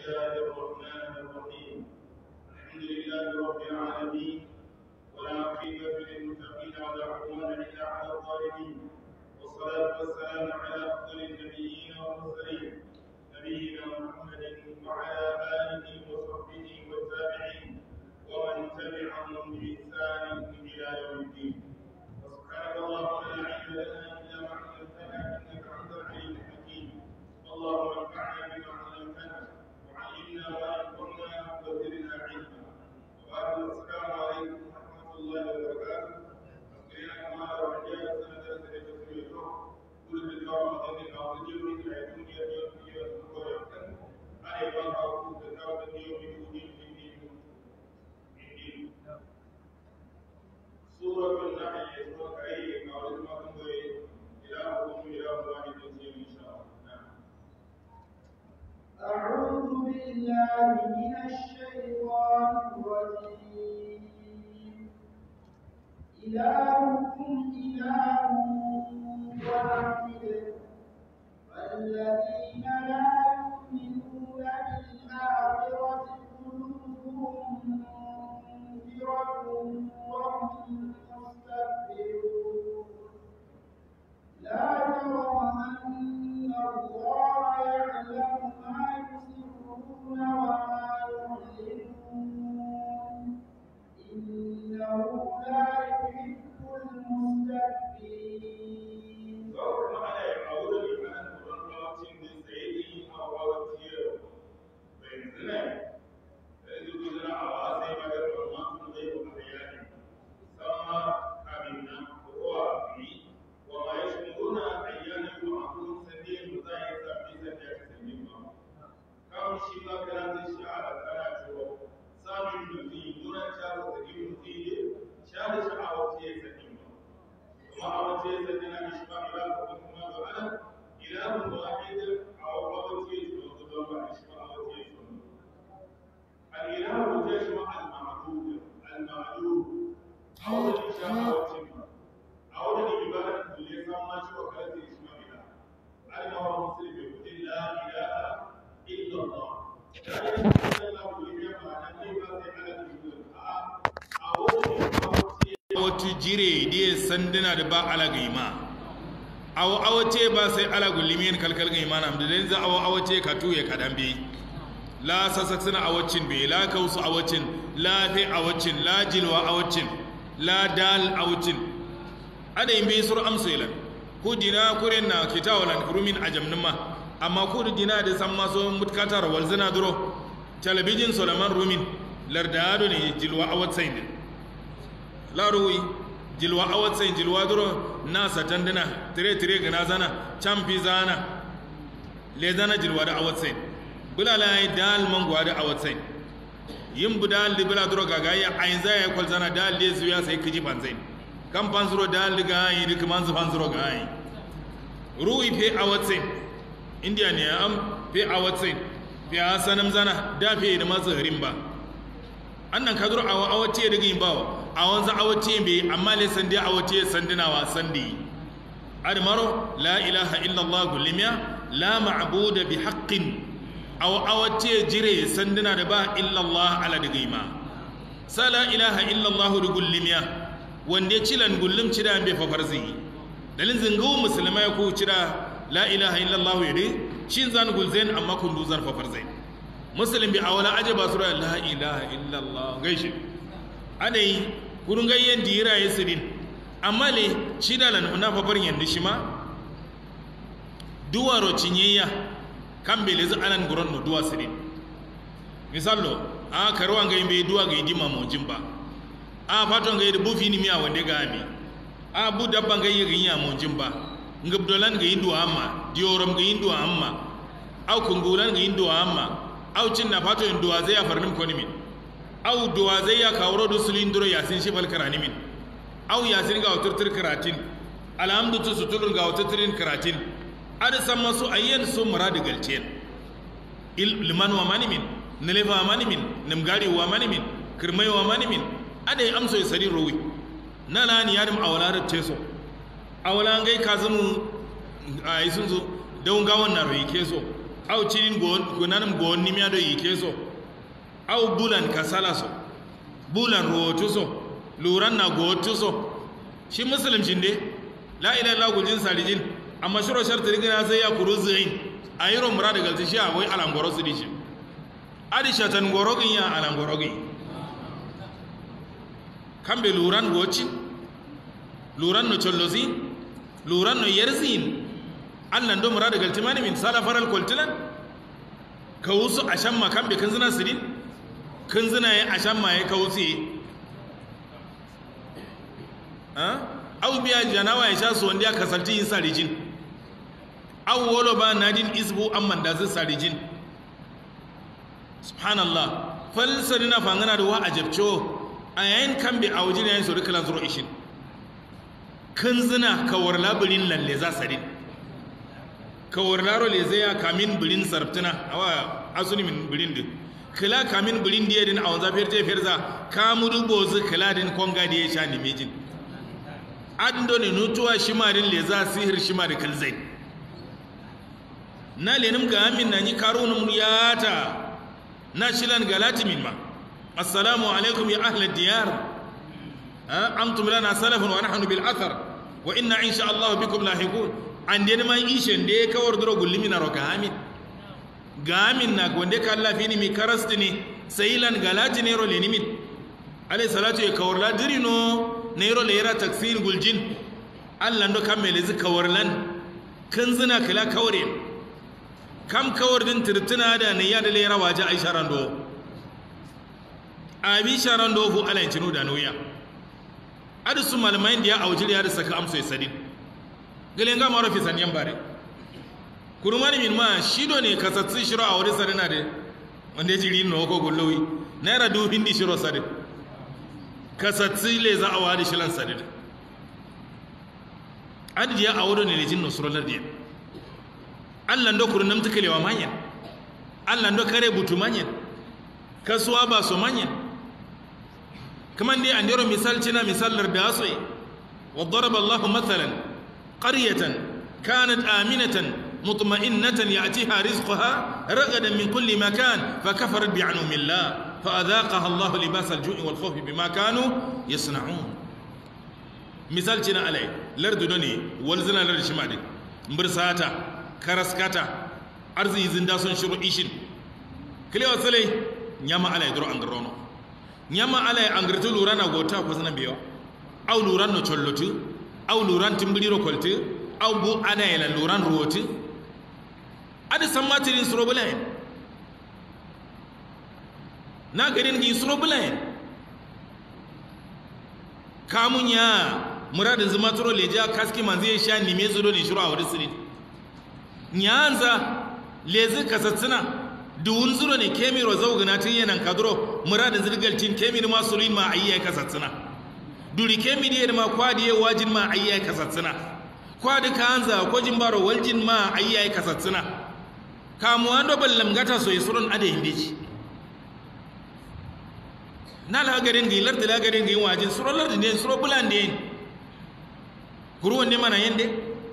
الله الرحمن الرحيم الحمد لله رب العالمين ولا عقبة للمتقين ولا عدوان إلا على الظالمين والصلاة والسلام على أفضل النبيين والمرسلين نبينا محمد وعلى آله وصحبه والتابعين ومن تبعهم بإحسان إلى يوم الدين وسبحانك اللهم لا علم لنا إلا ما علمتنا إنك أنت العليم الحكيم اللهم انفعنا بما علمتنا وعلمنا ما ينفعنا وزدنا علما وبعد السلام عليكم ورحمة الله وبركاته أذكرنا كما رجال سنة سنة تسويته كل بالكرم هذه الأرض من الدنيا يوم يوم ويحسن أن يبقى أقول تكاوى يوم يوم يوم سورة النحل سورة أي قال ما كنت إلهكم إله واحد إن شاء الله نعم أعوذ بالله من الشيطان الرجيم إلهكم إله واحد والذين لا يؤمنون بالآخرة قلوبهم منكرة وهم مستكبرون لا جرم أن الله يعلم ما يسرون وما يعلنون إنه لا يحب المستكبرين Zaur ma'ana ya kawo da limanin kuran rawacin da tsaye a rawaciyar bayan zina da yanzu ku zina a wa sai ba da ramatun zai ba a bayani sama kamin nan kowa bi wa ma ya shi muna ayyanin yi wa kun sanye mu za a yi zafi sanye ka sanye ba kawai shi ma kana zai shi a kana cewa samun mutum nuna cewa sanye mutum ne sha da sha'awar ce sanye ba kuma a wace sanye na shi ba ila ko kuma da ana ilahun wahid a wace shi ba da ba shi ba a wace shi الإله تجمع المعبود المعلوم أولا إشاء وتم أولا إبادة اللي سمى شو وكالة اسمه إله أنا هو مسلم يقول لا إله إلا الله لا إله إلا الله اللي يفعل أن يبادة على الجبل أولا wata jire diye sanduna da ba ala gaima awo awace ba sai ala gullimin kalkal gaima na da dai za awo awace ka tuye ka dambe la sasaksina awacin be la kausu awacin la fi awacin la jilwa awacin la dal awacin ada yin bi sur amsulan ku dina kuren na kitawalan kurumin ajamnuma amma ku dina da san maso mutkatar walzina duro talabijin solaman rumin lardado ne jilwa awatsain la ruwi jilwa awatsain jilwa duro na satandina tire tire gana zana champi zana le zana jilwa da awatsain bulala ya dal man gwada a watsain yin bu dal di bula duro gaga ya ayin za ya kwal zana dal di zuya sai kiji panzain kan panzuro dal di ga yi dik man zu panzuro ga yi ruwi fe a watsain india ne am fe a watsain fe a sanam zana da fe da masu harin ba annan ka duro a wace da yin bawa a wanzu a wace bai amma le sandi a wace sandinawa sandi admaro la ilaha illallah gulimiya la ma'budu bi haqqin aw awace jire sanduna da ba illallah ala da gaima sala ilaha illallah da gullimiya wanda cilan gullum cida bai fafar zai dalin zingawo musulmai ko cida la ilaha illallah ya dai shin zan gulzain amma kun duzar fafar zai musulmi a wala aje ba sura la ilaha illallah gaishe adai kurun gayyen dira yasirin amma le cida lan na fafar yanda shi ma duwaro cinyayya kambe lezi anan guron no duwa sire misallo a karwa ga imbe duwa ga idima mo jimba a faton ga idu bufi ni miya wande ga ami a bu dabban ga yi ginya mo jimba ngabdolan ga indu amma dioram ga indu amma au kungulan ga indu amma au cinna fato indu zai ya farnim ko nimin au duwa zai ya kawro du sulindro yasin shi bal karanimin au yasin ga wuturtur karatin alhamdu tu suturun ga wuturturin karatin ada sama su ayyan su muradi galcen liman wa manimin nilefa wa manimin nimgari wa manimin kirmai wa manimin ada yi amso ya sari rowi na lani yadim awala da teso awala ngai kazumu a yi sun zo don gawon na rai keso au cinin gunanum gonni miya do yike so au bulan kasala so bulan rotu so luran na gotu so shi musulmcin dai la ilaha illa gujin salijin amma shiro sharti rigina sai ya kuru zuin ayiro murada galti shi wai alangoro su dishi adisha tan gorogin ya alangorogin kambe luran gocin luran no chollozi luran no yerzin allah ndo murada galti mani min sala faral koltilan ka wusu ashan ma kambe kan zina sirin kan zina ya ashan ma ya ka wusu au biya janawa ya sha su wanda ya kasalci yin sarijin au wolo ba nadin isbu amman da zai sarijin subhanallah falsari na fangana da wa a jabco a yayin kan bi a wajen yayin sori kalan zuro ishin kan zina kawar labirin lalle za sarin kawar laro le zai ya kamin birin sarftuna a wa asuni min birin din kila kamin birin diya din a wanzan fiyar jefiyar za kamudu bozu kila din konga da ya sha nimejin ando ne nutuwa shimarin le za sihir shimari kalzai na lenim ga amin na yi karunum yata na shilan galati min ma assalamu alaikum ya ahla diyar antum lana salafun wa nahnu bil athar wa inna insha Allah bikum lahiqun an den ma ishen de kawar duro gullimi na roka amin ga amin na gonde ka Allah fini mi karasti ne sailan galati ne ro lenimin alayhi salatu ya kawar la dirino nairo lera taksir guljin allah ndo kammele zi kawarlan kan zina kala kawre kam kawar din tirtuna da ne ya da lera waje aisha rando abi sharando fu alai tinu da noya adu su malamai da ya aujiri ya da saka amso ya sadin galen ga maro fi sanyan bare kurmani min ma shido ne kasatsi shiro a wuri sadina de wanda ya jiri no ko gullowi naira du hindi shiro sadin kasatsi le za a wari shilan sadid adidi ya awo ne lejin nusrolar diya allan do kurun namta kalewa manyan allan do kare butu manyan kasuwa ba so manyan kaman dai an dero misal cina misalar da so yi wa daraba allah mathalan qaryatan kanat aminatan mutma'innatan ya'tiha rizquha ragadan min kulli makan fa kafarat bi'anumi allah فأذاقها الله لباس الجوع والخوف بما كانوا يصنعون مثال تنا علي لرد دوني ولزنا لرد شمالي مبرساتا كرسكاتا أرزي زنداسون شروع إيشين كلي وصلي نياما علي درو أنغرونو نياما علي أنغرتو لورانا غوتا كوزنا بيو أو لوران نو چلوتو أو لوران تمبليرو كولتو أو بو أنا يلا لوران روتو أدي سماترين سروبلين na garin gi suro bulayen kamun ya muradin zuma turo leja kaski manzi ya sha nime zuro ne shiru a wuri siri nyanza lezi kasatsina duwun zuro ne kemiro zaugana tun yanan kaduro muradin zirgaltin kemir ma surin ma ayyai kasatsina duri kemir yadda ma kwadi ya wajin ma ayyai kasatsina kwadi ka hanza ko jin baro waljin ma ayyai kasatsina kamuwa do ballam gata so yisurun ade hindiji na lagarin gi lardi lagarin gi wajin suro lardi ne suro bulan de kuruwan ne mana yende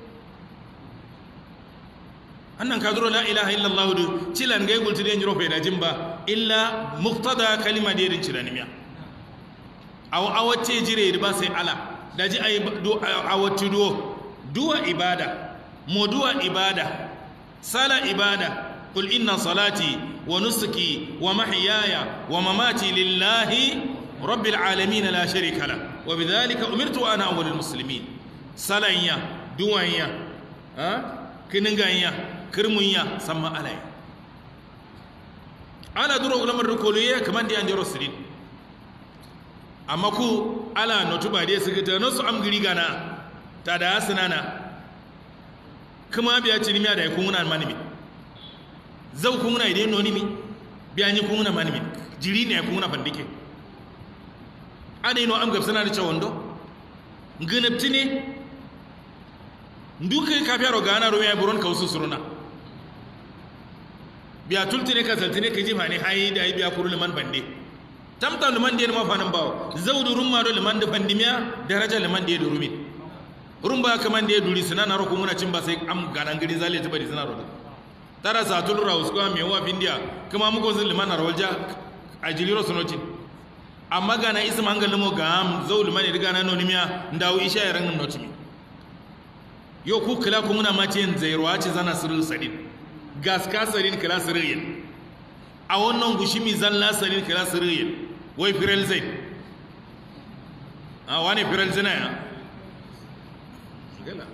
annan ka zuro la ilaha illa allah du cilan gai gulti de njiro fe da jimba illa muqtada kalima de rin cirani miya aw awace jire da ba sai ala da ji ay do awati do duwa ibada moduwa ibada sala ibada قل إن صلاتي ونسكي ومحياي ومماتي لله رب العالمين لا شريك له وبذلك أمرت وأنا أول المسلمين صلايا دوانيا ها كنغانيا كرمويا سما علي ala duro ulamar rukoliye kaman da yanjaro sirin amma ku ala notu ba dai sigita no su amgiri gana ta da sinana kuma biya cinimiya da yakun muna manimi zau kun muna idan noni mi biya ni kun muna manimi jiri ne kun muna fandike ana ino am gabsana da cewondo nginabti ne nduka ka fiaro gana ro ya buron ka usu suruna biya tulti ne ka salti ne ka jifa ne hayi da biya kuru liman bande tamta liman da ma fanan bawo zaudu rumma do liman da pandimiya daraja liman da durumi rumba kaman da duri suna na ro kun muna cin ba sai am ganan gari zale ta bari suna ro tara satul raus ko me wa findia kuma muko zin liman arwalja a jiliro sunoti amma gana ism hangal mo gam zaul liman riga na nonimiya ndawo isha ya rangin notimi yo ku kila ku muna mace zairwa ce zana sirrin sadin gaska sadin kila sirrin a wannan gushimi zalla sadin kila sirrin wai firel zai a wani firel zina ya gala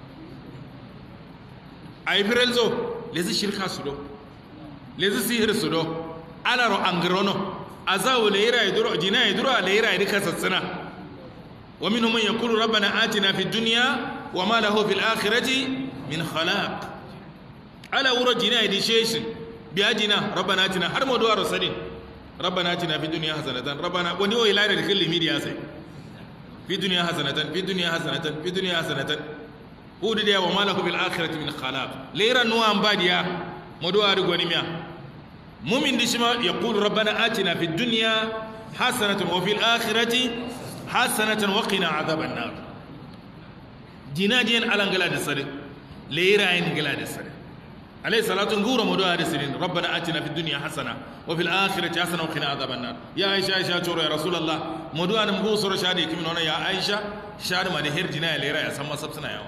a yi firel zo lezi shirka su do lezi sihir su do alaro angirono a zawo layira ya duro jina ya duro a layira ya duka sassana wa min man yaqulu rabbana atina fid dunya wa ma lahu fil akhirati min khalaq ala wuro jina ya dishe biya jina rabbana atina har mu duwa rasulin rabbana atina fid dunya hasanatan rabbana wani wai layira da kulli media sai fi dunya hasanatan fi dunya hasanatan fi dunya hasanatan hudu da wa malaku bil akhirati min khalaq leira nuwa ambadiya modo ari goni miya mumin di shima yaqulu rabbana atina fid dunya hasanatan wa fil akhirati hasanatan wa qina adhaban nar jinadiyan alangala da sare leira yin gala da sare عليه صلاة نقول مدو هذا سنين ربنا آتنا في الدنيا حسنة وفي الآخرة حسنة وقنا عذاب النار يا عائشة عائشة تورو يا رسول الله مدو أنا مقول سورة شادي كم هنا يا عائشة شاد ما نهر جنا ليرا يا سما سبسنا يا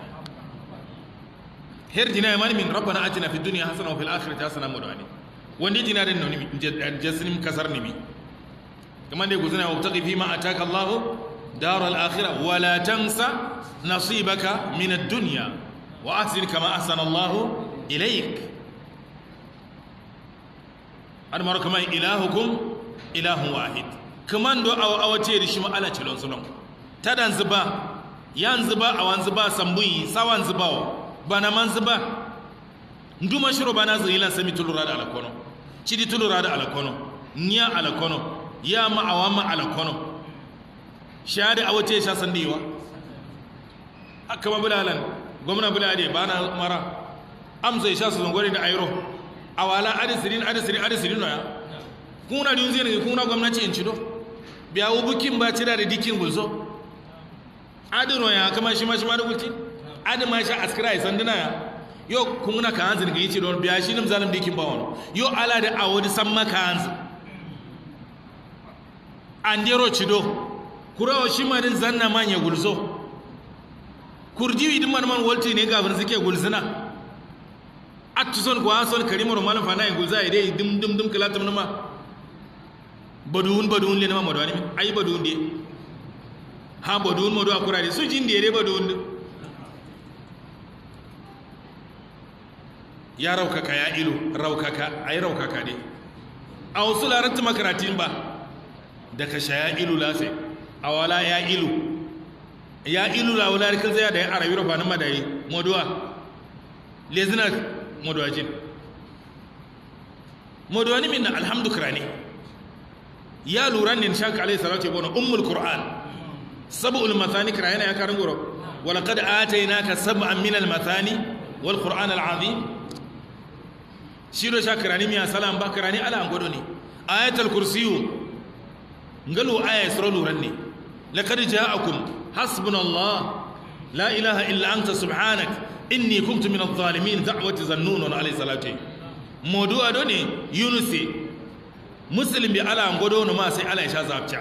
هر جنا من من ربنا آتنا في الدنيا حسنة وفي الآخرة حسنة مدو أني وندي جنا دين نوني جسني كسر نمي كما دي قزنا وابتغي فيما أتاك الله دار الآخرة ولا تنسى نصيبك من الدنيا وأحسن كما أحسن الله ilaik an mara kamar ilahukum ilahun wahid kaman do awa awa ce da shi ma ala cilon sulon ta dan zuba yan zuba a wan zuba sambuyi sawan zuba wa bana man zuba nduma shiro bana zailan sami tulura da alakono cidi tulura da alakono nya alakono ya ma awama alakono shade awa ce sha sandiwa aka ma bulalan gwamna bulade bana mara amsa isha su zangwari da airo a wala adisirin adisirin adisirin ya kuna da yunzi ne kuna gwamnati in cido biya wu bukin ba cira da dikin gulso adino ya kama shi ma shi ma da gulci adin ma shi askira ya sanduna ya yo kuna ka hanzu ga yici don biya shi nim zalim dikin ba wani yo ala da awodi san maka hanzu an dero cido kurawa shi ma din zanna manya gulso kurjiwi din man man walti ne gafin suke gulsuna attuson ko ason karimoro malam fana en gulza ide dum dum dum kala tam nama badun badun le nama modani ay badun de ha badun modo akura de su jindi ede badun de ya raukaka ya ilu raukaka ay raukaka de aw sularat makaratin ba daga shaya ilu lase awala ya ilu ya ilu la wala kan zai da arabi rofa nan madai moduwa lezina modowajin modowani min alhamdu kirani ya lura ne shaka alaihi salatu yabo na ummul qur'an sab'ul mathani kirayana ya karin goro wala qad atainaka sab'an min al mathani wal qur'an al azim shiro shaka kirani miya salam ba kirani ala an godo ne ayatul kursiyu ngalu aya sura luran ne laqad ja'akum hasbunallah la ilaha illa anta subhanak inni kuntu min adh-dhalimin da'wati zannun alayhi salatu modu ado ne yunusi muslim bi ala ngodo no ma sai ala isha zabcha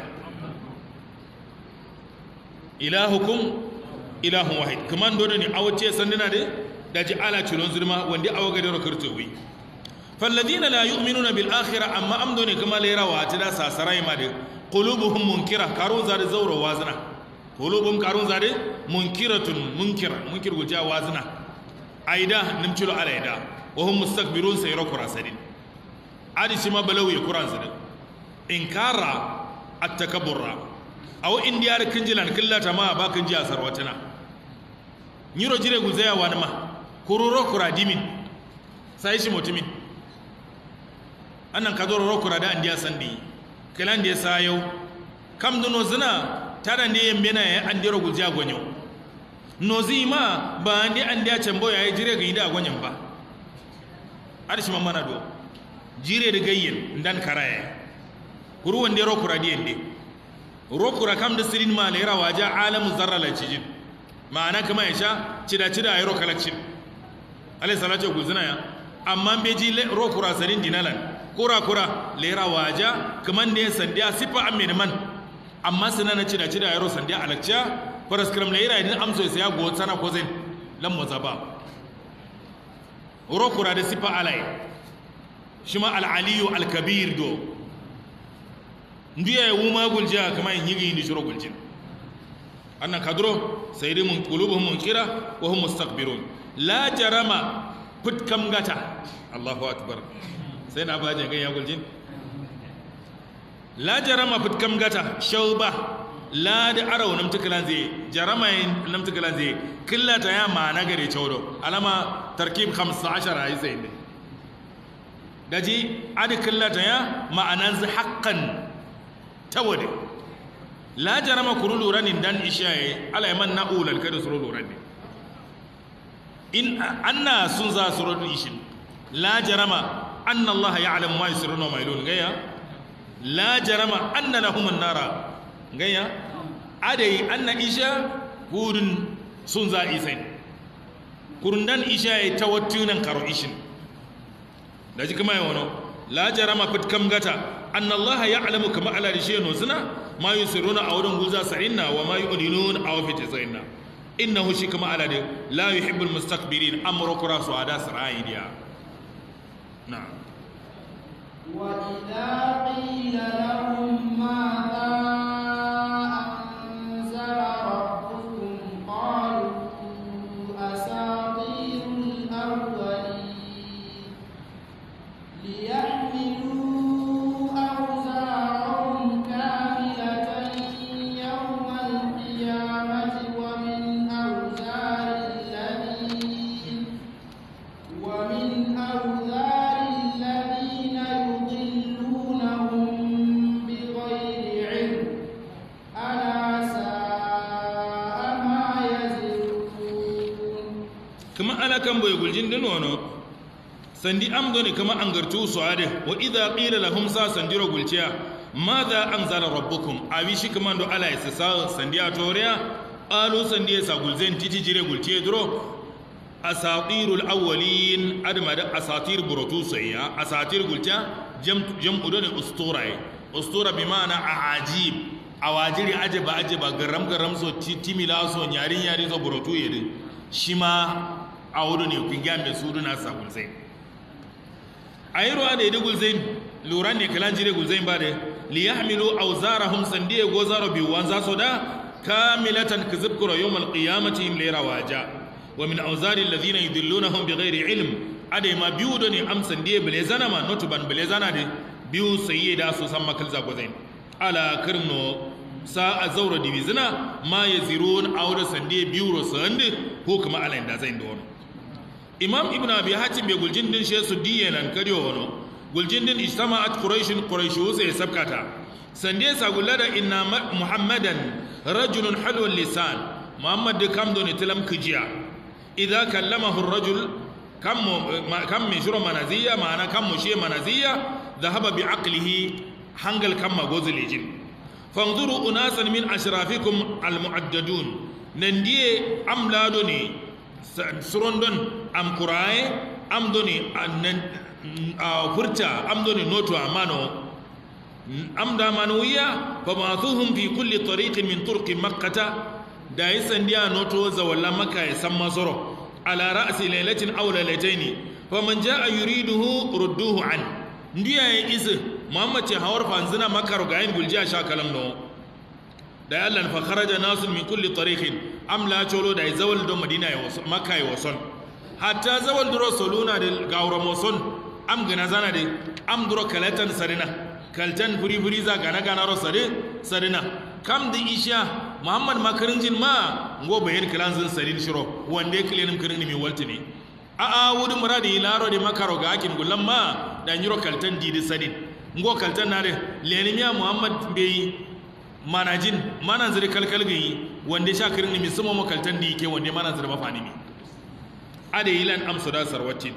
ilahukum ilahun wahid kaman do ne awace sandina de daji ala cilon zulma wanda awaga da rokarto wi falladina la yu'minuna bil akhirah amma amdo ne kama lera wa ta da sasarai ma de qulubuhum munkira karun zade zawro wazna qulubuhum karun zade munkiratun munkira munkir guja wazna aida nimcilo alaida wa hum mustakbirun sayro kurasadin adi shima balawi kuran sadin inkara at-takabbura aw indiyar kinjilan killata ma ba kinji a sarwatina nyiro jire guzaya wani ma kururo kura dimin sai shi mutumin annan ka zo rokura da andiya sandi kilan da ya sayo kam duno zina tada ne yembe na ya andiro guzaya gonyo nozi ma ba andi andiya cembo ya jire ga ida gonyen ba arshi mamana do jire da gayyen ndan karaya kuru wande rokura di ende rokura kam da sirin ma lera waja alamu zarra la cijin ma'ana kama ya sha cida cida ayi rokalacin alayhi salatu guzina ya amma be ji ro kura sarin dinalan kura kura lera waja kaman da sandiya sifa amme man amma suna na cida cida yaro sandiya alakciya faras kram lera idan amso sai ya go sana ko zin lam muzaba ro kura da sifa alai shi ma al-aliyu al-kabir do ndiye wuma gulja kaman yigi ni shiro guljin annan kadro sai dai mun qulubuhum munkira wa hum mustakbirun la jarama put kam gata Allahu akbar sai na baje gan ya guljin la jarama put kam gata shauba la da arau nam tukalan zai jarama nam tukalan zai killata ya ma na gare chawdo alama tarkib 15 ai sai ne daji adi killata ya ma'anan zai haqqan tawade la jarama kuru lura ni dan ishaye ala yaman na ulal kada suru lura ne in anna sun za suru ishin la jarama anna allah ya'lam ma yusirruna wa ma yulun gaya la jarama anna lahum an-nara gaya adai anna isha hudun sun za isai kurun dan ishaye tawattunan karo ishin da ji kuma yawono la jarama fitkam gata anna allah ya'lamu kama ala rishiyano suna ma yusiruna a wurin guza sa'inna wa ma yu'linun aw fi tasayna innahu shi kama ala de la yuhibbul mustakbirin amru kura su ada sara'idiya na'am wa idza qila lahum madha anzala rabbukum qalu asatirul awwalin liyahmilu awzarahum كاملة يوم القيامة ومن أوزار الذين ومن أوزار الذين يضلونهم بغير علم ألا ساء ما يزرون kama ala kan boy guljin din wono sandi am doni kama angartu su ade wa idha qila lahum sa sandiro gulciya madha anzala rabbukum awi shi kama do ala isa sa sandi a toriya alu sandi sa gulzen titi jire gulciye duro asatirul awwalin adma da asatir burutu sayya asatir gulciya jam jam udone usturai ustura bi ma'ana ajib awajiri ajaba ajaba garam garam so timila so nyari nyari so burutu yedin shi ma a wuri ne kun gyame su duna sa gulzai a yi ruwa da ya gulzai lura ne kalan jire gulzai ba da li ya hamilu auzara hum sandiya go zaro biyu wan za su da kamilatan ka zubkura yau mal qiyamati him lera waja wa min auzari allazina yudillunahum bighairi ilm ade ma biyu da ne am sandiya bile zana ma notu ban bile zana de biyu sayye da su san makal za gulzai ala kirno sa a zaura divizina ma ya ziro a wadda sande biyu rosu hande ko kuma alayin da zai da wani imam ibn abi hatim bai guljin din shi su diye nan karyo wani guljin din ijtama at quraishin quraishu sai sabkata sande sa gulla da inna muhammadan rajulun halwal lisan muhammad da kam doni tilam kijiya idza kallamahu ar-rajul kam kam min shuru manaziya ma'ana kam mushe manaziya dhahaba bi aqlihi hangal kam magozilejin fanzuru unasan min ashrafikum almu'addadun nan diye am lado ne surondon am kuraye am doni annan furta am doni noto amano am da manuwiya fa ba'thuhum fi kulli tariqin min turqi makkata da yisan dia noto zawalla makka ya san masoro ala ra'si lailatin aw lailataini faman jaa yuriduhu rudduhu an ndiya ya isa muhammad ce hawar fanzina makar ga yin guljiya sha kalam no da yallan fa kharaja nasun min kulli tariqin am la cholo da zawal do madina ya waso makka ya wason hatta zawal duro soluna da gawra moson am gana zana de am duro kalatan sarina kaltan furi furi za gana gana ro sare sarina kam da isha muhammad makarinjin ma ngo bayan kalanzin sarin shiro wande kilenim kirin mi waltini a a wudi muradi laro de makaro ga akin gulan ma da nyiro kaltan didi sadin ngo kaltan nare lenimiya muhammad bai manajin manan zuri kalkal gayi wanda sha kirin mi sumo mo kaltan di ke wanda manan zuri mafani mi ade yilan amsu da sarwatin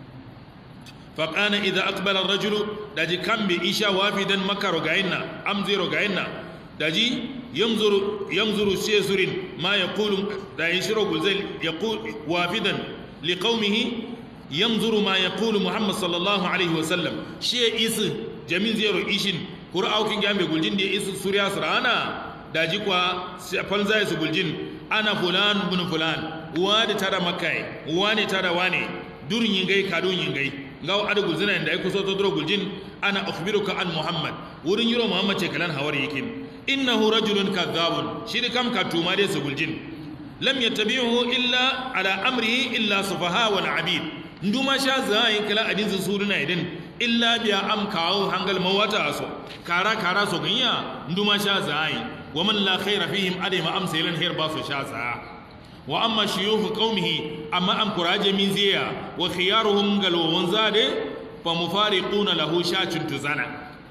فقال إذا أقبل الرجل داجي كم بإيشا وافدا مكة رقعنا أم زي رقعنا داجي ينظر ينظر سيسر ما يقول دا يشرق زي يقول وافدا لقومه yanzuru ma yaqulu muhammad sallallahu alaihi wasallam shi isi jamin zero ishin qur'au kin gambe guljin da isi suriya surana daji kwa falza su guljin ana fulan bin fulan wani tada makai wani tada wane durin yingai kadun yingai ngaw ada gulzina inda ai kuso to duro guljin ana ukhbiruka an muhammad wurin yiro muhammad ce kalan hawar yakin innahu rajulun kadhabun shi kam ka tuma dai su guljin lam yattabi'uhu illa ala amrihi illa sufaha wal abid nduma sha zai kala adin su suruna idin illa biya am kawo hangal mawata so kara kara so ganya nduma sha zai wa man la khaira fihim adai ma amsa yalan her ba su sha za wa amma shuyukh qaumihi amma am kuraje min ziya wa khiyaruhum galwan zade fa mufariquna lahu shacin tuzana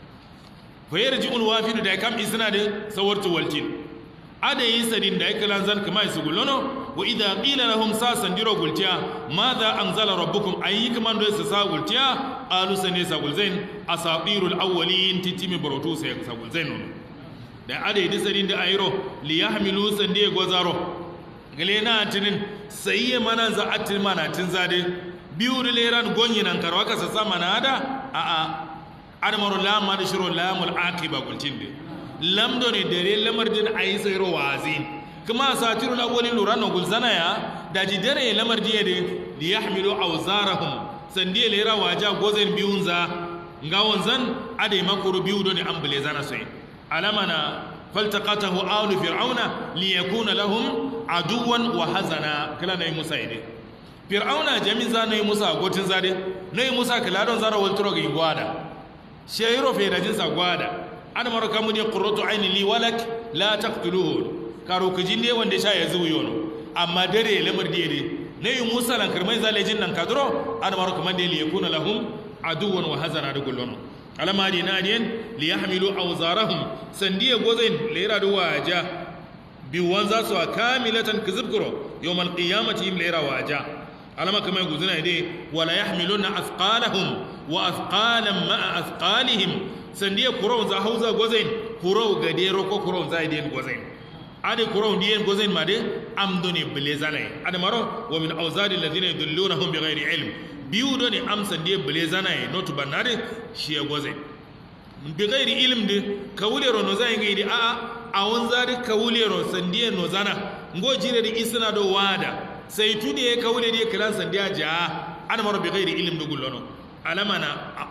fa yarji'ul wafidu da kam isna da sawartu waltin ada yi sadin da yake lanzan kama su gulono wa idha qila lahum sasan diro gultiya madha anzala rabbukum ayi kaman do su sa gultiya alu sane sa gulzain asatirul awwalin titimi barotu sai sa gulzain da ada yi sadin da ayro li yahmilu sande gozaro gale na tinin sai mana za atin mana tin zade biyu da leran gonyi nan karwa ka sa mana da a a adamaru lamma da shiro lamul aqiba gultin de lamdo ne dare lamar din a yi tsayar wazi kuma a satiru na wani lura na gulzana ya da ji dare lamar jiya da da ya hamilu a wazarahun sandiya lera waja gozin biyun za ga wanzan ada yi makuru biyu don an bule zana sai alama na faltakatahu aulu fir'auna li yakuna lahum aduwan wa hazana kala na yi musa ide fir'auna jami za na yi musa gotin zade na yi musa kala don zara walturo ga gwada shayiro fe da jinsa gwada ana mara kamun ya qurratu aini li walak la taqtuluhu karo kujin ne wanda sha ya zuwa yono amma dare lamar da yade ne yi musa lan karmai zalejin nan kadro ana mara kaman da li yakuna lahum aduwan wa hazana da gullono alama di nadiyan li yahmilu awzarahum sandiya gozain lera da waja biwan za su kamilatan kizibkuro yawmal qiyamati im lera waja alama kamar guzuna dai wala yahmiluna athqalahum wa athqalan ma'a athqalihim sandiya kuron za hauza gozain kuro ga dero ko kuron za idiyan gozain ade kuron diyan gozain ma de amdoni bilezanai ade maro wa min awzadi alladhina yudullunahum bighairi ilm biyu do ne am sandiya bilezanai notu banade shi ya gozain bighairi ilm de kawulero no zai ngai di a a awon zari kawulero sandiya no zana ngo jire di isna do wada sai tudi ya kawule di kalan sandiya ja ade maro bighairi ilm do gullono alamana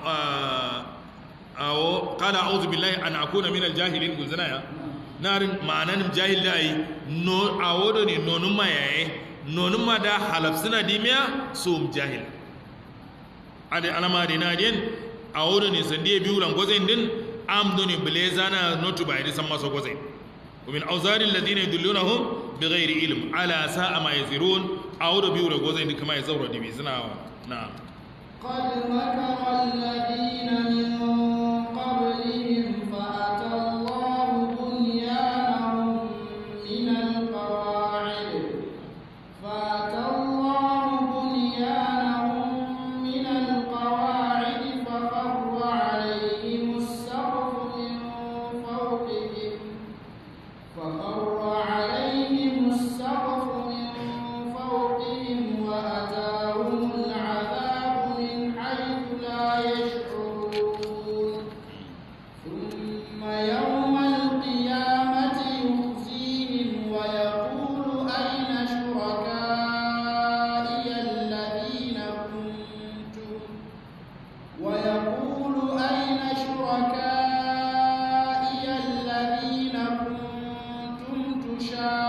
awo kala a'udhu billahi an akuna minal jahilin gulzana ya narin ma'anan jahil da yi no awo do ne nonun ma yaye nonun ma da halafsina dimiya sum jahil ade alama de nadien awo do ne sande biyu ran gozen din am do ne blezana notu ba idi san maso gozen ومن أوزار الذين يدلونهم بغير علم على ساء ما يزرون أو ربيو رغوزين كما يزور دي بيزنا نعم قد مكر الذين من قبلهم فأتى الله بنيانهم من القواعد فأتى الله بنيانهم من القواعد فخر عليهم السقف من فوقهم فخر عليهم السقف من فوقهم وأتاهم العذاب من حيث لا يشعرون ثم يوم القيامة يخزيهم ويقول أين شركائي الذين كنتم ويقول أين شركائي الذين كنتم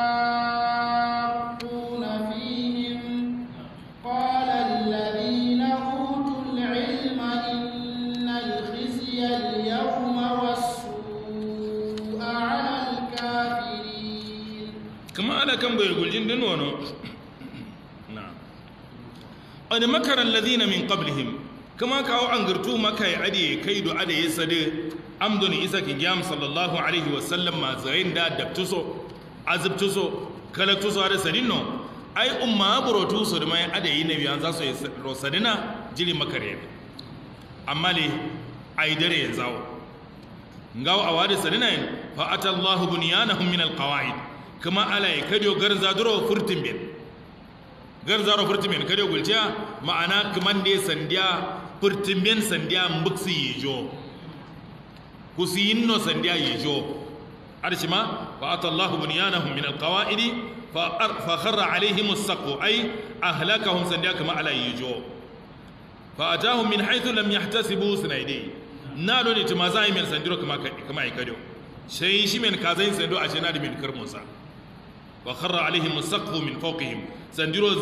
تشاقون فيهم قال الذين أوتوا العلم إن الخزي اليوم والسوء على الكافرين kama ana kan bai guljin din wano na wani makarar lazina min qablihim kama kawo an girtu maka ya ade kai do ade ya sade amdoni isa ki gyam sallallahu alaihi wasallam ma zain da dabtuso azubtuso kalaktuso ade sadinno ai umma burotu so da mai ade yi nabiyan za su yi rosadina jiri makare amma le ai dare ya zawo ngawo a wadi sadinayin fa atallahu bunyanahum min alqawaid kama ala ya kadiyo garza duro furtin bin gar zaro furtimen kade gulciya ma'ana kaman ne sandiya furtimen sandiya mbuksi yijo kusiyinno sandiya yijo arshima fa atallahu bunyanahum min alqawaidi fa kharra alaihim as-saqu ay ahlakahum sandiya kama ala yijo fa atahum min haythu lam yahtasibu sunaidi na do ne tuma zai men sandiro kama kama ai kado sai shi men kazai sando a jina da min karmunsa wa kharra alaihim as-saqfu min fawqihim sandiro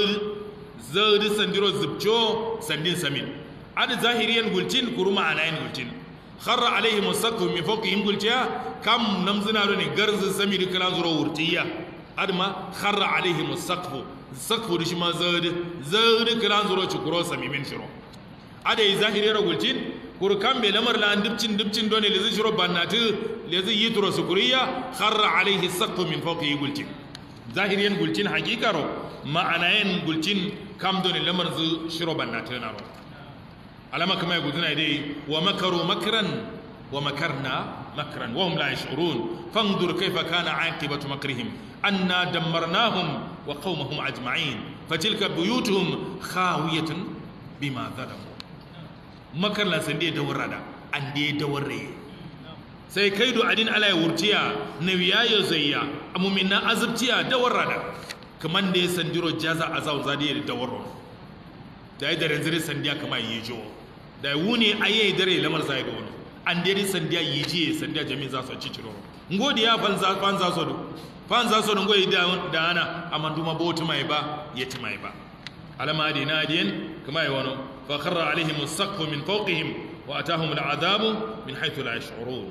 zai sandiro zubcho sandin samin ad zahiriyan gultin kuruma anayin gultin kharra alaihim as-saqfu min fawqihim gultiya kam namzina do ne garzu sami da kala zuro wurtiya adma kharra alaihim as-saqfu saqfu da shi ma zai zai kala zuro cikuro sami min shiro adai zahiriyar gultin kurkan bai lamar la dubcin dubcin dole lezi shiro bannati lezi yitro sukuriya kharra alaihi saqfu min fawqihi gultin zahiriyan gultin hakikaro ma'anayen gultin kam dole lamar zu shiro bannati na ro alama kama guduna dai wa makaru makran wa makarna makran wa hum la yash'urun fanzur kayfa kana aqibatu makrihim anna dammarnahum wa qaumahum ajma'in fatilka buyutuhum khawiyatun bima zalamu makarlan san da dawar da an da dawarre sai kai do adin ala ya wurtiya na wiya ya zayya amumin na azubtiya dawar da kaman da ya sandiro jaza azaw zadi da dawarro da ya dare zire sandiya kama yi jo da ya wuni aye dare lamar zai ga wani an da sandiya yi ji sandiya jami'in za su ci ciro ngodi ya fanza fanza so do fanza so do ngoyi da da ana amanduma botu mai ba yeti mai ba alama dina diyan kama yi wani فخر عليهم السقف من فوقهم واتاهم العذاب من حيث لا يشعرون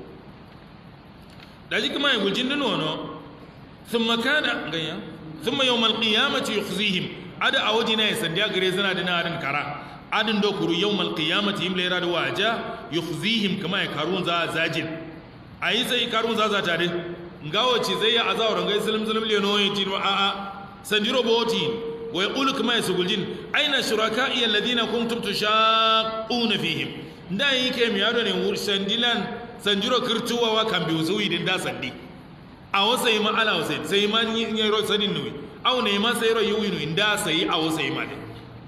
daji kuma ya guljin din wano thumma kana ganya thumma yawm alqiyamati yukhzihim ada awajina ya sandiya gare zana da narin kara adin do kuru yawm alqiyamati him lera da waja yukhzihim kama ya karun za zajin ayi sai karun za za tare ngawo ci zai ya azawran gai zulum zulum le no yin a a sandiro boti ويقول كما يسجلين أين شركائي الذين كنتم تشاقون فيهم da yake mi yaro ne wur sandilan sanjiro kirtuwa wa kan biyu zuwi din da sandi a wasa yi ma ala wasa sai ma ni ne ro sadin nuwi aw ne ma sai ro yuwi nu inda sai a wasa yi ma de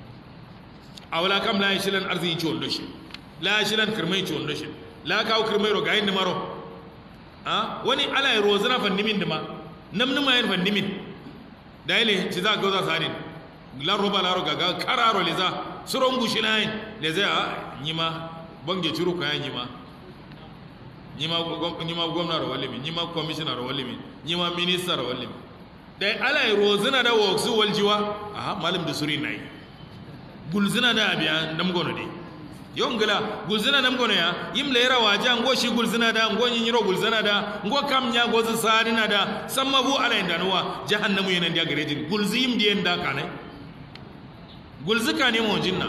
awla kam la yishilan arzi ci wondo shi la yishilan kirmai ci wondo shi la kawo kirmai ro gayin maro a wani ala ya rozana fandimin dima namnuma yan fandimin da ile ci za ka za sadin lan roba laro gaga kararo le za suron gushi na yin le zai a nyima bange ciro kayan nyima nyima nyima gwamna ro walimi nyima commissioner ro walimi nyima minister ro walimi dai ala rozina da woksu waljiwa aha malam da suri nai gulzina da abiya nam gono de yongala gulzina nam gono ya yim lera waja ngo shi gulzina da ngo nyi ro gulzina da ngo kam nya gozu sarina da samma bu ala indanuwa jahannamu yenen dia garejin gulzi yim dien da kanai gulzuka ne mu jinna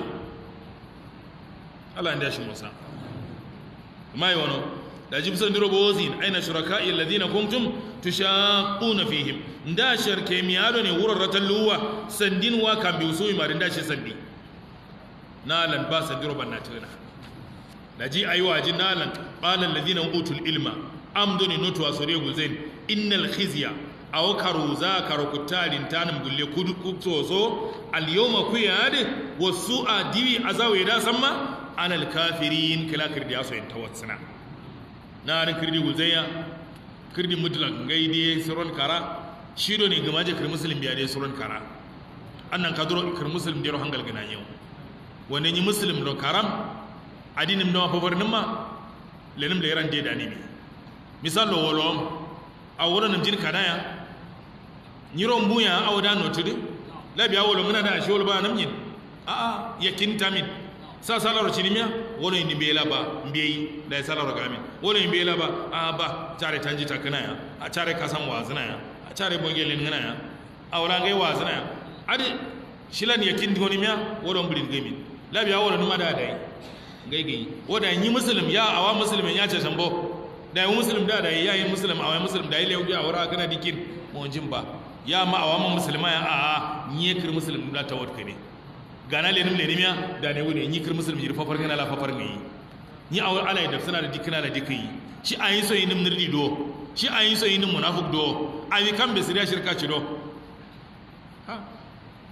Allah inda shi musa mai wano da jibsan duro bozin aina shuraka'i alladhina kuntum tushaquna fihim nda sharke miyado ne wurin ratalluwa sandin wa kan bi usui marin da shi sandi nalan ba sandiro banna tuna da ji ayuwa ji nalan qala alladhina utul ilma amduni nutu asore guzain innal khizya aw karuza karukutalin tanum gulle kudu kutsozo al yawma kuyade wasu'a diwi azawe da samma anal kafirin kala kirdi aso en tawatsina na ran kirdi guzayya kirdi mutlak gaide suron kara shido ne gamaje kir muslim biya dai suron kara annan kaduro kir muslim dero hangal gana yau wanda yi muslim do karam adinim do favornin ma lenim da yaran da ne misal lo wolo a wurin nan jin kadaya nyiron buya a wada notude labi a wolo muna da shi wolo ba namyin a a yakin tamin sa salaro cinimiya wono ni bela ba mbeyi da salaro gamin wono ni bela ba a ba tare tanji takana ya a tare kasan wazina ya a tare bongelin ngana ya a wala ngai wazina ya adi shilan yakin doni miya wono bulin gamin labi a wolo numa da dai ngai gai woda yi muslim ya awa muslimin ya ce sambo da yi muslim da da yi muslim awa muslim da yi lewu a wara kana dikin mo jin ba ya ma awa ma musulma ya a a nye kir muslim da tawad kane gana lenim lenimiya da ne wune ni kir muslim jir fafar kana la fafar ngi ni awar ala da suna da dikina da dikai shi ayi so yinim nirdi do shi ayi so yinim munafiq do ayi kan be siriya shirka ci do ha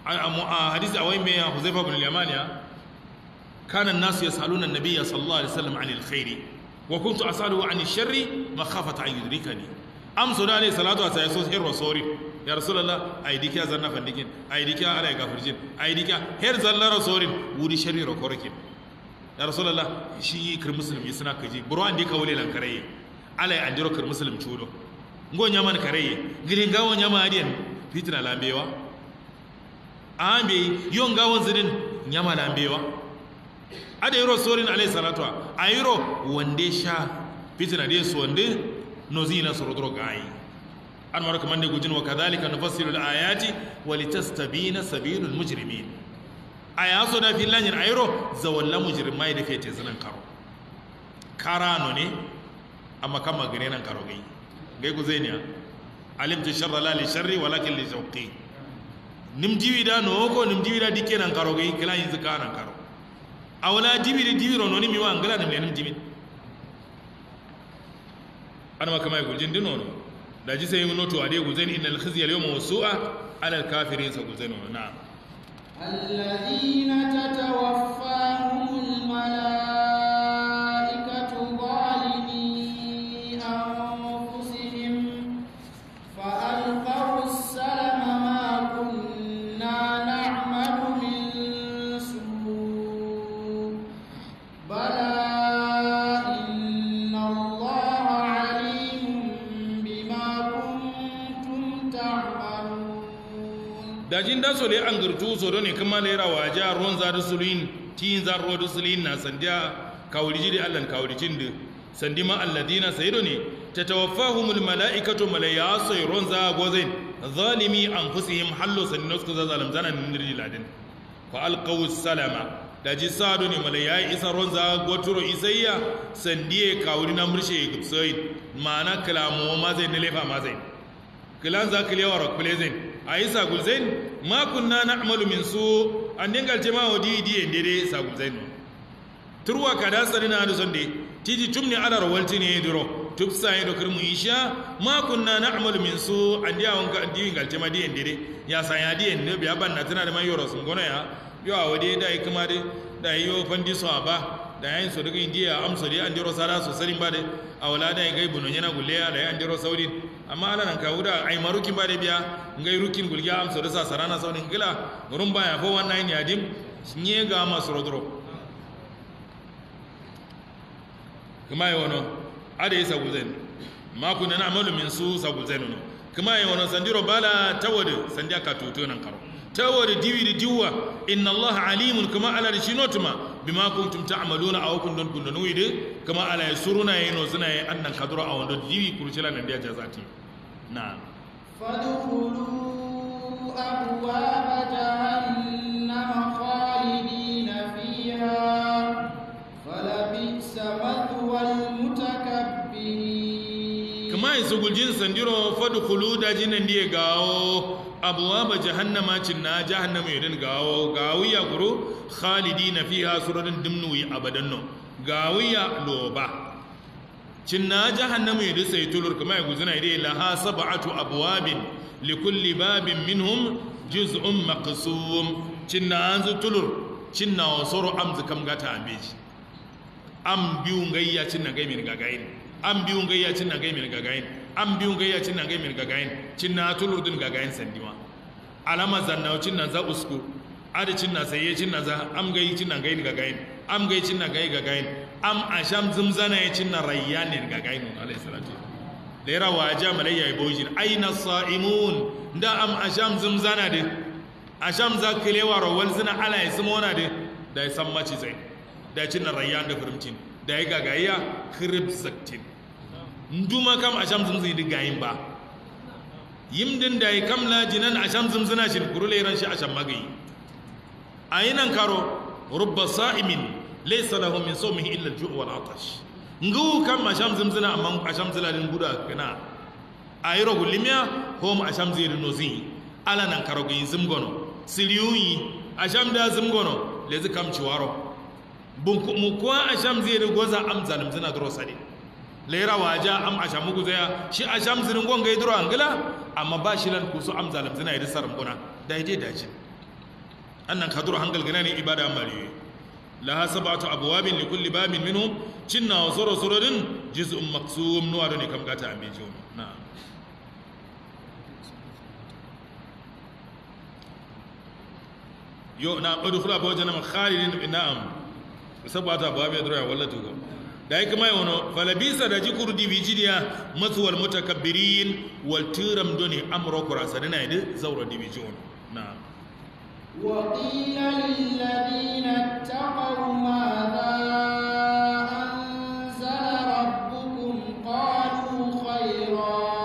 a hadisi awai me ya huzaifa bin al-yaman ya kana an-nasu yasaluna an-nabiyya sallallahu alaihi wasallam 'anil khairi wa kuntu asaluhu 'anil sharri makhafata an yudrikani am so da ne salatu wa sai so her rasori ya rasulullah ai dikiya zanna fandikin ai dikiya ala gafurjin ai dikiya her zalla rasorin wuri sharri ro korkin ya rasulullah shi kir musulmi suna kaji buru an dika wule lan karaye ala an jiro kir muslim chudo ngo nyama man karaye girin gawo nyama adiyan fitna lambewa ambe yon gawon zirin nyama lambewa ada yiro sorin alayhi salatu a yiro wande sha fitna de so wande nozina sorodro gayi an mara kaman ne gujin wa kadhalika nufassilu al-ayati wa litastabina sabilul mujrimin aya so da filan yin ayro zawalla mujrimai da fete zinan karo karano ne amma kan magane nan karo gai gai ku zai ne alimtu sharra la li sharri walakin li shawqi nim diwi da no ko nim diwi da dikke nan karo gai kila yin zaka nan karo awala diwi da diwi ro no ni mi wa ngala nim nim diwi ana ma kamar guljin dino no da ji sai mun noto ade guzani innal khizya al-yawma wasu'a ala al-kafirin sa guzani na'am الذين تتوفاهم الملائكة ظالمي أنفسهم فألقوا السلم ما كنا نعمل من سوء بلى إن الله عليم بما كنتم تعملون dajin da so le an gurtu so ne kuma le rawa ja ron za da sulin tin za ro da sulin na sandiya kawri jiri allan kawri cinde sandi ma alladina saydo ne tatawaffahumul malaikatu malaya sai ron za gozain zalimi anfusihim hallo sannos ku za zalim zanan nirji ladin fa alqaw salama daji sado ne malaya isa ron za goturo isayya sandiye kawri na murshe gubsoid mana kalamo ma zai ne lefa ma zai kilan za kilewa rakulezin a yi sagulzain ma kunna na amalu min su an dingal ce ma wa di di dede sagulzain turwa ka da tsari na aduson de titi tum ne ala rawalti ne duro tuk sai do kirmu isha ma kunna na amalu min su an dia wanka an di gal ce ma di dede ya sa ya di ne biya ban na tana da mai yoro sun gona ya yo a wade da yi kuma de da yi yo fandi so ba da yayin so daga indiya amso de an diro sara so sarin ba de a wala da gai buno yana gulle da an diro saudin amma ala nan kawo da ai marukin ba da biya ngai rukin gulgiya amso da sa sarana saunin gila gurin baya fo wannan yadim nye ga masu rodro kuma yi wano ada yi saguzen maku na amalu min su saguzen no kuma yi wano sandiro bala tawadu sandiya ka tuto nan karo tawadu diwi da diwa inna allaha alimun kuma ala da shinotuma bima kuntum ta'maluna aw kun don kun don wide kuma ala yasuruna yino suna yi annan kadura a wanda diwi kurcila nan da jazati na فادخلوا أبواب جهنم خالدين فيها فلبئس مثوى المتكبرين kuma yi su guljin sandiro fadkhulu da jinan diye gawo abwaba jahannama cinna jahannama yadin gawo gawiya guru khalidina fiha suradin dimnuwi abadan no gawiya loba cinna jahannama yadin sai tulur kuma ya guzuna idai laha sab'atu abwabin likulli babin minhum juz'un maqsum cinna anzu tulur cinna wasoro amzu kam gata ambeji am biyu ngayya cinna gaimin gagayin an biyun gayya cin na gaimin gagayin an biyun gayya cin na gaimin gagayin cin na tulur din gagayin sandiwa alama zanna cin na za usku ada cin na saye cin na za am gayi cin na gayin gagayin am gayi cin na gayi gagayin am asham zumzana ya cin na rayyanin gagayin alayhi salatu lera waja malayya ibojin aina sa'imun da am asham zumzana de asham za kilewa rawal zina ala ya simona de da ya san maci zai da cin na rayyan da furimcin da ya gagaya kirib zaktin nduma kam asham zumzin di gayin ba yimdin da ya kam lajinan asham zumzina shin kurule ran shi asham magayi ayinan karo rubba sa'imin laysa lahu min sawmihi illa al-ju' wal atash ngu kam asham zumzina amma asham zilalin guda kana ayiro gulimiya hom asham zirin nozi ala nan karo gayin zumgono siriyuyi asham da zumgono lezi kam ciwaro mu kuwa asham zai da goza am zalim zina duro sadi lera waja am asham mugu zaya shi asham zirin gonga yi duro angila amma ba shi lan kusu am zalim zina yi sarin guna da ide da shi annan kaduru hangal gana ne ibada mari laha sab'atu abwabin li kulli babin minhum cinna wa sura suradin juz'un maqsum nuwa ne kam gata ambe jiwo na'am yo na udkhula ba wajen khalidin na'am sab'atu abwabin dura walla tugo da yake mai wono falabisa da jikuru dibijidiya matsuwal mutakabbirin wal tiram doni amro kurasa dana yidi zawra dibijon na'am وقيل للذين اتقوا ماذا أنزل ربكم قالوا خيرا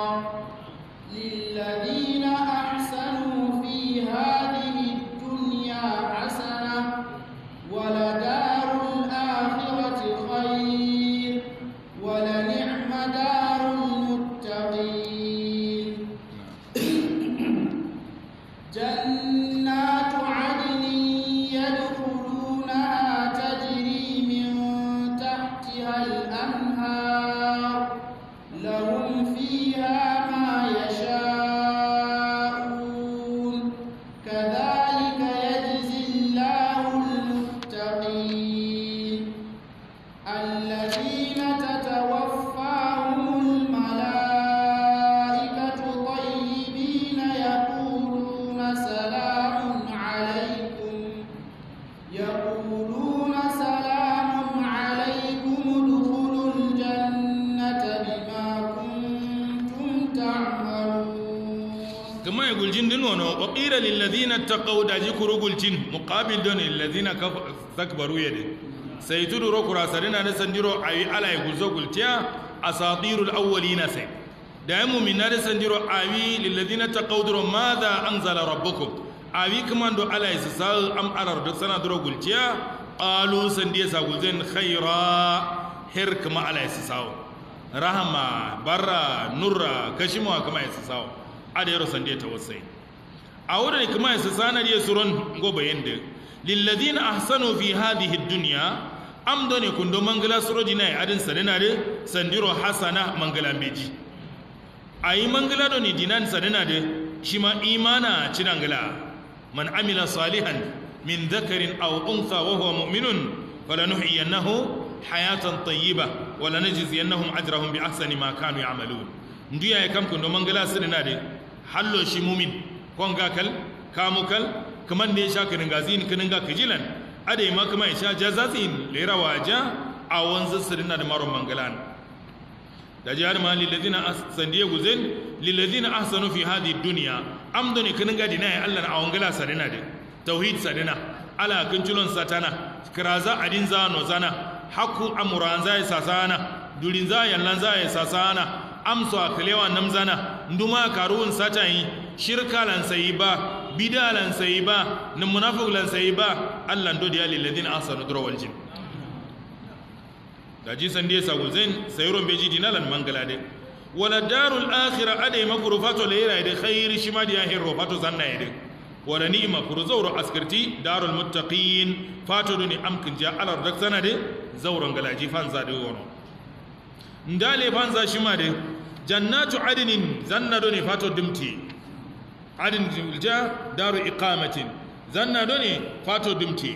للذين أحسنوا في هذه الدنيا حسنة ولدار الآخرة خير ولنعم دار المتقين جنات عدن يدخلونها تجري من تحتها الأنهار لهم فيها ما يشاءون كذلك يجزي الله المتقين الذين تتوفاهم الملائكة طيبين يقولون سلام عليكم يقولون سلام عليكم ادخلوا الجنة بما كنتم تعملون kama ya guljin din wono wa qila lil ladina taqaw da jikuru guljin muqabil don lil ladina takbaru yade sai tudu ro kurasa dina da sandiro ayi ala ya gulzo gultiya asatirul awwalina sai da ya mu'mina da sandiro ayi lil ladina taqaw duro madha anzala rabbukum ayi kaman do ala ya sa am alar da sana duro gultiya qalu sandiya sa gulzen khaira her kama ala ya sa rahama barra nurra kashimwa kama ya sa ada yaro sande ta wasai a wurin kuma su sanar ya suron gobe yanda lilladina ahsanu fi hadhihi dunya amdo ne kundo mangala surodi na adin sadina de sandiro hasana mangala meji ayi mangala do ni dinan sadina de shi ma imana cinangala man amila salihan min dhakarin aw untha wa huwa mu'minun falanuhyiyannahu hayatan tayyiba wa lanajziyannahum ajrahum bi ahsani ma kanu ya'malun ndiya ya kam kundo mangala sadina de hallo shi mumin kon ga kal kamu kal kaman da ya sha kirin gazin kinin ga kijilan ada ma kuma ya sha jazazin lera waja a wanzu sirina da maron mangalan da jihar ma lillazina sandiya guzen lillazina ahsanu fi hadi dunya amdo ne kinin ga dina ya Allah a wangala sarina da tauhid sarina ala kincilon satana kiraza adin za no zana haku amuran za ya sasana durin za yallan za ya sasana amso a kalewa namzana nduma karuun satayi shirka lan sayi ba bida lan sayi ba na munafiq lan sayi ba Allah ndo diya lil ladina ahsanu dura wal jin da ji san dai sagul zain sayron beji dinalan mangala de wala darul akhirah ade makrufato leira de khair shima diya hirro fato zanna yede wala ni'ma kurzawro askarti darul muttaqin fato duni amkin ja alar dak sanade zawron galaji fanza de wono ndale fanza shima de jannatu adinin zanna do ne fato dimti adin ja daru iqamatin zanna do ne fato dimti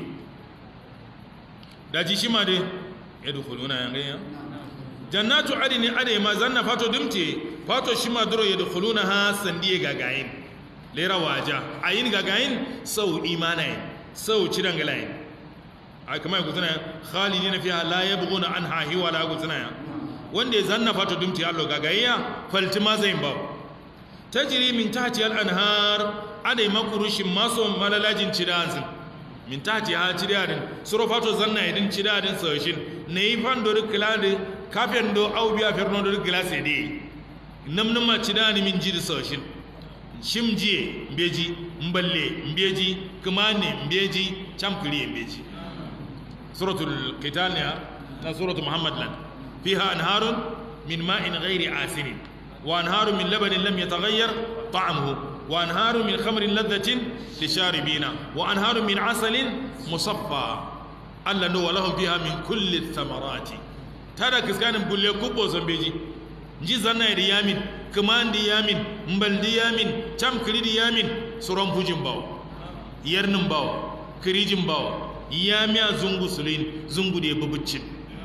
daji shima de yadkhuluna yangaya jannatu adinin ade ma zanna fato dimti fato shima duro yadkhuluna ha sandiye gagayin lera waja ayin gagayin sau imanayin sau cirangalayin a kamar guzuna khalidina fiha la yabghuna anha hiwala guzuna wanda ya zanna fata dumti allo gagayya falti ma zai ba tajri min tahti al anhar adai makurushin maso malalajin cidanzin min tahti ha cidadin suro fato zanna idin cidadin soshin nei fando de klade kafen do au biya ferno do glase de namnama cidani min jidi soshin shimjiye mbeji mballe mbeji kumane mbeji chamkiri mbeji suratul qital ne na suratul muhammad lan فيها أنهار من ماء غير آسن وأنهار من لبن لم يتغير طعمه وأنهار من خمر لذة للشاربين وأنهار من عسل مصفى ألا نو لهم فيها من كل الثمرات ترى كسكان بقول كوبو زنبيجي nji zanna di yamin kaman di yamin mbal di yamin cham kiri di yamin suron fujin bawo yernin bawo kirijin bawa ya miya zungu sulin zungu da ya bubuccin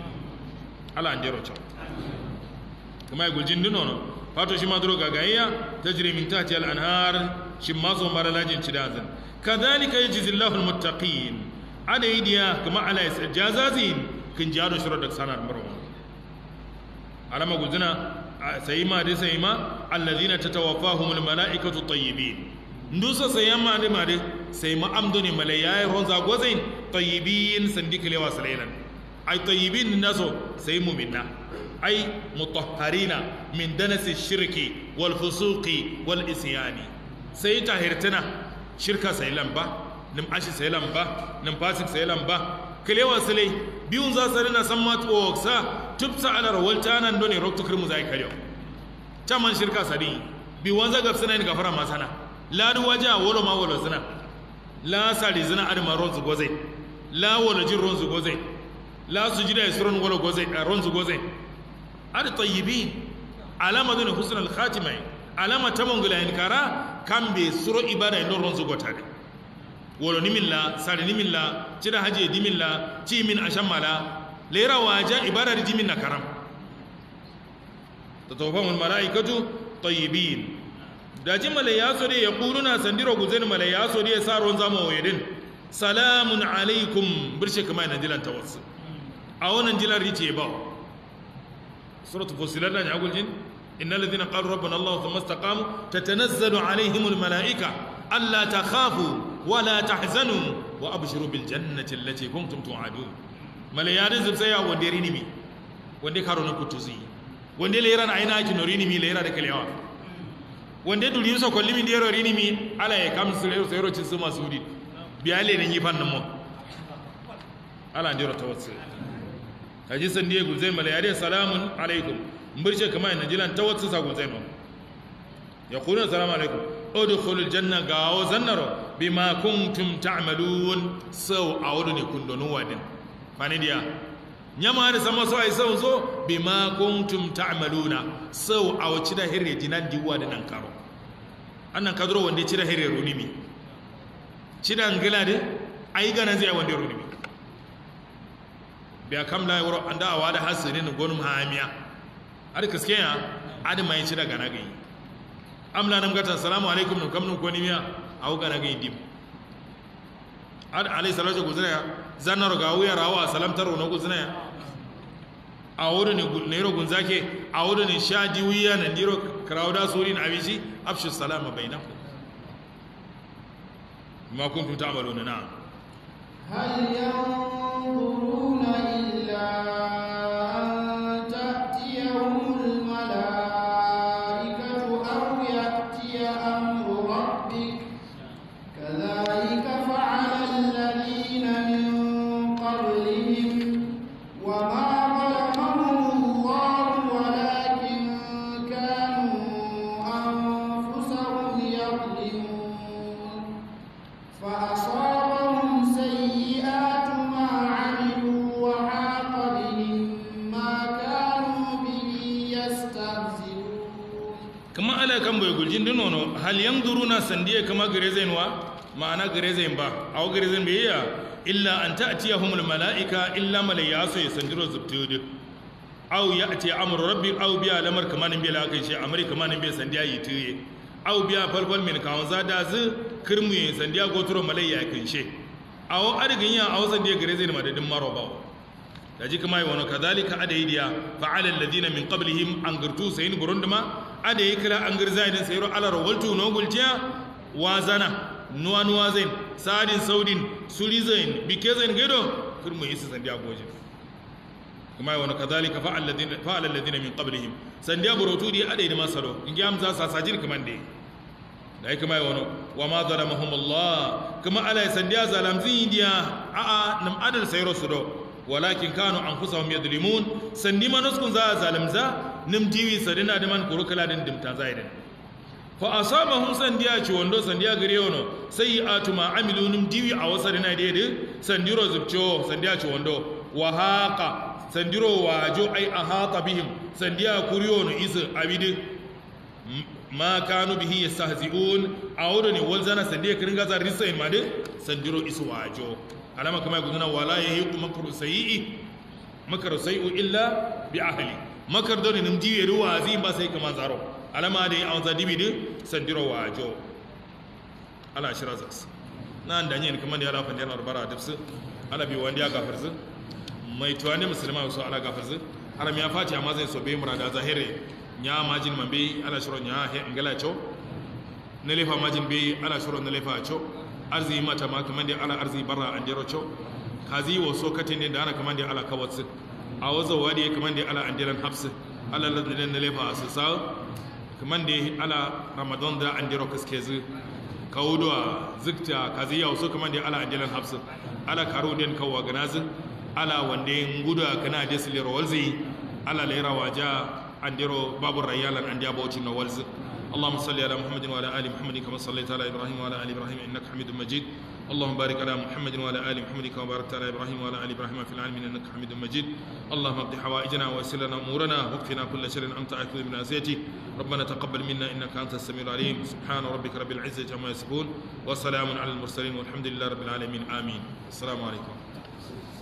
ala an jero kuma ya guljin dinono fato shi ma duro gagayya ta jiri min tati al'anhar shi ma zo mara lajin ci dazin kadhalika yajzi Allahu al-muttaqin ada idiya kuma ala jazazin kin jaro shiro da sanar marwa alama guzuna sai ma dai sai ma alladhina tatawaffahumul malaikatu tayyibin ndusa sai yamma dai ma dai sai ma amdoni malayai ronza gozain tayyibin sandikalewa salailan ay tayyibin naso sai mu'minna ay mutahharina min danasi shirki wal fusuqi wal isyani sai tahirtana shirka sai lamba nim ashi sai lamba nim fasik sai lamba kalewa sale biyun za su rina san matuwa sa tupsa ala rawalta nan doni rokto kirmu zai karyo taman shirka sadi bi wanza gaf suna ni gafara masana la du waja wolo ma wolo suna la sali zina adama ronzu goze la wolo jin ronzu goze la su jida isron wolo goze ronzu goze ad tayyibin alama doni husnul khatimah alama tamangula in kara kambe suro ibada ndo ronzu gotade wolo nimilla sari nimilla cida haje dimilla ci min ashammala lera waja ibada di dimin na karam tatawafahum almalaikatu tayyibin daji malayaso de yaquluna sandiro guzen malayaso de saron zama wayedin salamun alaikum birshe kama na dilan tawassul a wannan dilan rice ba suratul fusilat na yaqul jin innal ladhina qalu rabbana allah thumma istaqamu tatanazzalu alaihim almalaika alla takhafu wala tahzanu wa abshiru bil jannati allati kuntum tu'adun malayarin zub sai ya wande rinimi wande karo na kutuzi wande lera na aina ki norinimi lera da kalewa wande duri so kolli min dero rinimi ala ya kam su lero sayro cin su masudi biyale ne yi fannin mu ala ndiro tawassul kaji san diye gulzai malayarin salamun alaikum mbirce kamar najilan tawassul sa gulzai mu yaquluna salamu alaikum udkhulul janna gawo zannaro bima kuntum ta'malun sau awudu ne kundonu wadin fani dia nyama da sama so ai sau zo bima kuntum ta'maluna sau awci da hirre dinan diwa da nan karo annan kadro wanda ci da hirre runimi ci da ngila de ai gana zai wanda runimi biya kam la yoro anda awada hasirin gonum hamiya ar kaskeya adi mai ci da gana gai amla nam gata assalamu alaikum nam kam nun koni miya awu gana gai dim ad alai salatu guzna zanaro ga wuya rawa salam taro no guzna a wurin ne nero gunzake a wurin ne shaji wuya nan diro krawda surin abishi afshu salama bainakum ma kuntum ta'maluna na هل ينظرون إلا أن تأتيهم الملائكة أو يأتي أمر ربك كذلك فعل الذين من قبلهم وما ظلمهم الله ولكن كانوا أنفسهم يظلمون فأصابهم سيئات ما عملوا وحاق بهم ما كانوا به يستهزئون kama ala kan bai guljin dinono hal yanzuruna sandiya kama garezain wa ma'ana garezain ba aw garezain bai ya illa an ta'tiyahumul malaika illa malayasu yasandiro zubtudu aw ya'ti amru rabbi aw biya lamar kamanin bai lakai shi amri kamanin bai sandiya yi tuye aw biya falfal min kawon zada zu kirmu yi sandiya goturo malayya kin she aw arigin ya aw sandiya garezain madadin maro ba da ji kuma yi wani kazalika ada yi diya fa'alar ladina min qablihim an girtu sayin burunduma ada yi kira an girza idan sayiro alar waltu no gulciya wazana nuwa nuwa zain sadin saudin suri zain bike zain gaido kirmu yi su sandiya goje kuma yi wani kazalika fa'alar ladina min qablihim sandiya burotu di ada yi da masaro in gi amza sa sajir kaman da da yi kuma yi wani wa ma zalamahum Allah kuma ala yi sandiya zalamzin yi diya a'a nam adal sayiro su do walakin kanu anfusahum yadlimun sandi manuskun za zalimza nim diwi sadina da man kurukala din dimta zaidin fa asabahum sandiya ci wando sandiya gare wono sayi'atu ma amilu nim diwi a wasarina da yade sandiro zubcho sandiya ci wando wa haqa sandiro wajo ai ahata bihim sandiya kuriyono isu abidi ma kanu bihi yastahzi'un awdo ne wal zana sande kirin gaza risain ma de sandiro isu wajo alama kama guduna wala yahiqu makru sayyi makru sayyi illa bi ahli makar doni nim jiwe ruwa zin ba sai kama zaro alama de an zadibi de sandiro wajo ala shirazas nan da yin kuma da ala fandiyar arbara dipsu ala bi wanda ya gafarzu mai tuwani musulma so ala gafarzu haram ya fati amma zai so bai murada zahire nya majin man bai ala shiro nya he ngala cho na lefa majin bai ala shiro na lefa cho arzi mata ma kaman da ala arzi barra an dero cho kazi wo so katin ne da ana kaman da ala kawatsu a wazo wadi kaman da ala andiran hafsu ala ladin na lefa su sa kaman da ala ramadan da an dero kaskezu kawudwa zikta kazi ya so kaman da ala andiran hafsu ala karo den kawwa ganazin ala wande nguda kana desli rolzi ala lera waja andiro babu rayalan andi aboti no walzi اللهم صل على محمد وعلى ال محمد كما صليت على ابراهيم وعلى ال ابراهيم انك حميد مجيد اللهم بارك على محمد وعلى ال محمد كما باركت على ابراهيم وعلى ال ابراهيم في العالمين انك حميد مجيد اللهم اقض حوائجنا ويسر لنا امورنا واكفنا كل شر انت اكل من اسيتي ربنا تقبل منا انك انت السميع العليم سبحان ربك رب العزه عما يصفون وسلام على المرسلين والحمد لله رب العالمين امين السلام عليكم